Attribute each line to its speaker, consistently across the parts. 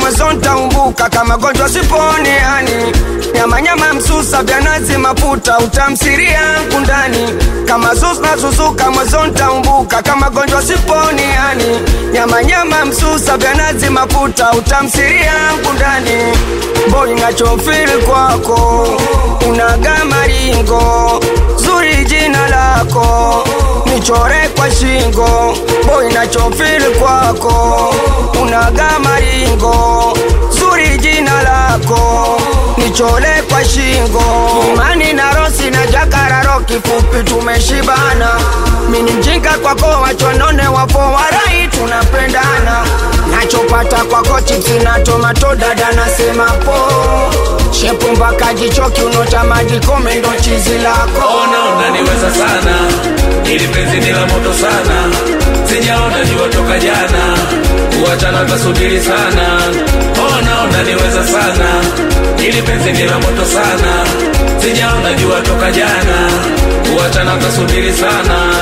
Speaker 1: mwezo ntaumbuka kama gonjwa siponi yani nyamanyama msusa vya nazi mafuta utamsiria kundani kama zus na susuka mwezo ntaumbuka kama gonjwa siponi yani nyamanyama msusa vya nazi mafuta utamsiria kundani boy nachofili kwako unaga maringo zuri jina lako nichore kwa shingo boy nachofili kwako unaga maringo zuri jina lako nichole kwa shingo imani na rosi na jakararo kifupi tumeshibana mini mjinga kwako wachonone wapo warai tunapendana nachopata kwako chipsi na tomato dada nasema po shepu mpaka jichoki unota maji kome ndo chizi lako
Speaker 2: ona unaniweza sana ili penzi ni la moto sana sijaona jua toka jana kuachana tasubiri sana ona unaniweza sana ili penzi ni la moto sana sijaona jua toka jana kuachana tasubiri sana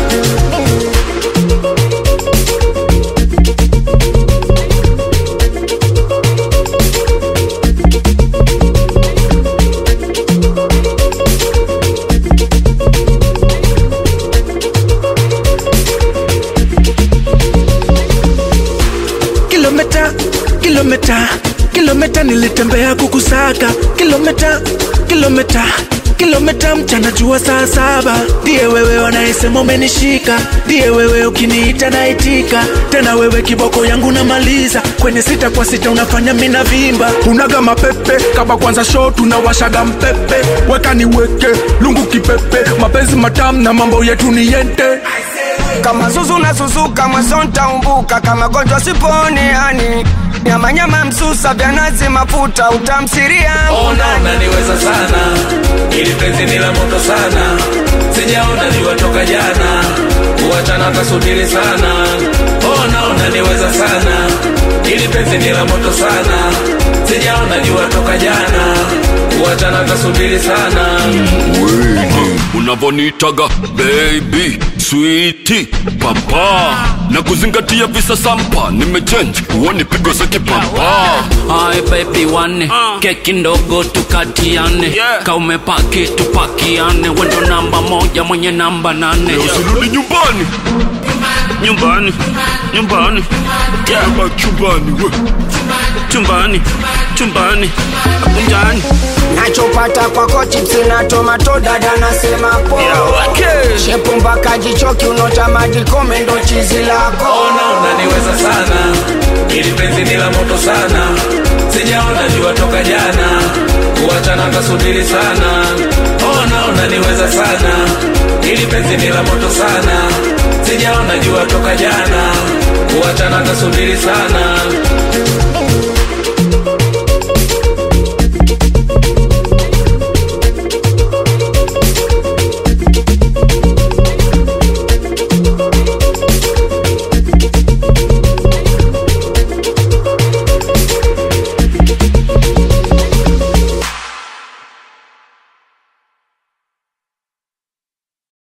Speaker 3: kilomita kilomita kilomita nilitembea kukusaka kilomita kilomita kilomita mchana jua saa saba ndiye wewe wanayesema umenishika ndiye wewe ukiniita naitika tena wewe kiboko yangu namaliza kwenye sita kwa sita unafanya mina vimba unaga mapepe kama kwanza show tunawashaga mpepe weka niweke lungu kipepe mapenzi matamu na mambo yetu ni yente
Speaker 1: kama zuzu na susuka mwezo ntaumbuka kama gonjwa siponi yani nyamanyama msusa vya nazi mafuta utamsiria
Speaker 2: ona unaniweza sana ili penzi ni la moto sana sijaona jua toka jana kuachana tasubiri sana ona unaniweza sana ili penzi ni la moto sana sijaona jua toka jana kuachana tasubiri sana
Speaker 4: Wait, unavonitaga baby switi papa na kuzingatia visa sampa nimechange uoni pigo za kipapa
Speaker 5: Hai baby wane keki ndogo tukatiane
Speaker 4: Yeah.
Speaker 5: kaumepaki tupakiane wendo namba moja mwenye namba nane
Speaker 4: usirudi nyumbani
Speaker 5: nyumbani nyumbani
Speaker 4: kama chumbani we
Speaker 5: chumbani chumbani kunjani
Speaker 1: nachopata kwako chipsi na tomato dada nasema po shepu mpaka jichoki unota maji kome ndo chizi lako
Speaker 2: ona unaniweza sana ili penzi ni la moto sana sijaona jua toka jana kuachana tasubiri sana ona unaniweza sana ili penzi ni la moto sana sijaona jua toka jana kuachana tasubiri sana